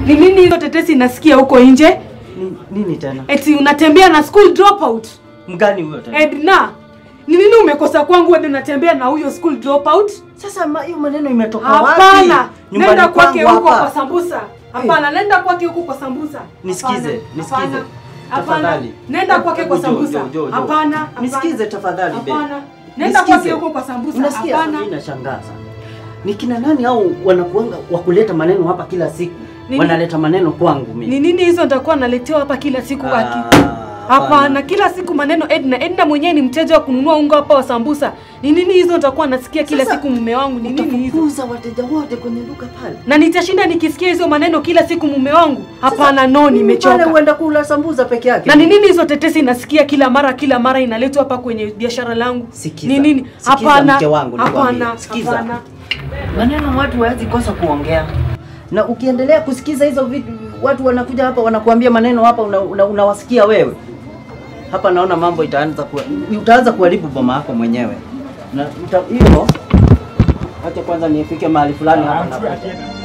Ni nini hizo tetesi nasikia huko nje? Ni, nini tena? Eti unatembea na school dropout. Mgani huyo tena? Edna, ni nini umekosa kwangu hadi unatembea na huyo school dropout? Sasa ma- hiyo maneno imetoka wapi? Hapana, nenda Nyumbani kwake kwangu huko kwa hapa. sambusa. Hapana, nenda kwake huko kwa sambusa. Nisikize, Hapana, nisikize. hapana, Hapana, Tafadhali. nenda kwake kwa Hebu jo, sambusa. jo, jo, jo. Hapana, hapana. Nisikize tafadhali, babe. Hapana, nenda Nisikize. kwake huko kwa sambusa. Unasikia Hapana. mimi nashangaza. Ni kina nani au wanakuanga wa kuleta maneno hapa kila siku? Nini? Wanaleta maneno kwangu mimi. Ni nini hizo nitakuwa naletewa hapa kila siku Ah, aki? hapana. Hapana, kila siku maneno Edna. Edna mwenyewe ni mteja wa kununua unga hapa wa sambusa. Ni nini hizo nitakuwa nasikia kila Sasa, siku mume wangu? Ni nini hizo? Utafukuza wateja wote kwenye duka pale. Na nitashinda nikisikia hizo maneno kila siku mume wangu? Hapana, no, Pale nimechoka. uenda kula sambuza peke yake. Na ni nini hizo tetesi nasikia kila mara kila mara inaletwa hapa kwenye biashara langu? Sikiza. Ni nini? Sikiza Hapana. mke wangu, nikwambie. Hapana. Sikiza. Hapana. Maneno watu hawezi kosa kuongea. Na ukiendelea kusikiza hizo vitu, watu wanakuja hapa wanakuambia maneno hapa unawasikia una, unawasikia wewe. Hapa naona mambo itaanza kuwa, utaanza kuharibu boma yako mwenyewe. Na uta- hivyo acha kwanza nifike mahali fulani hapa na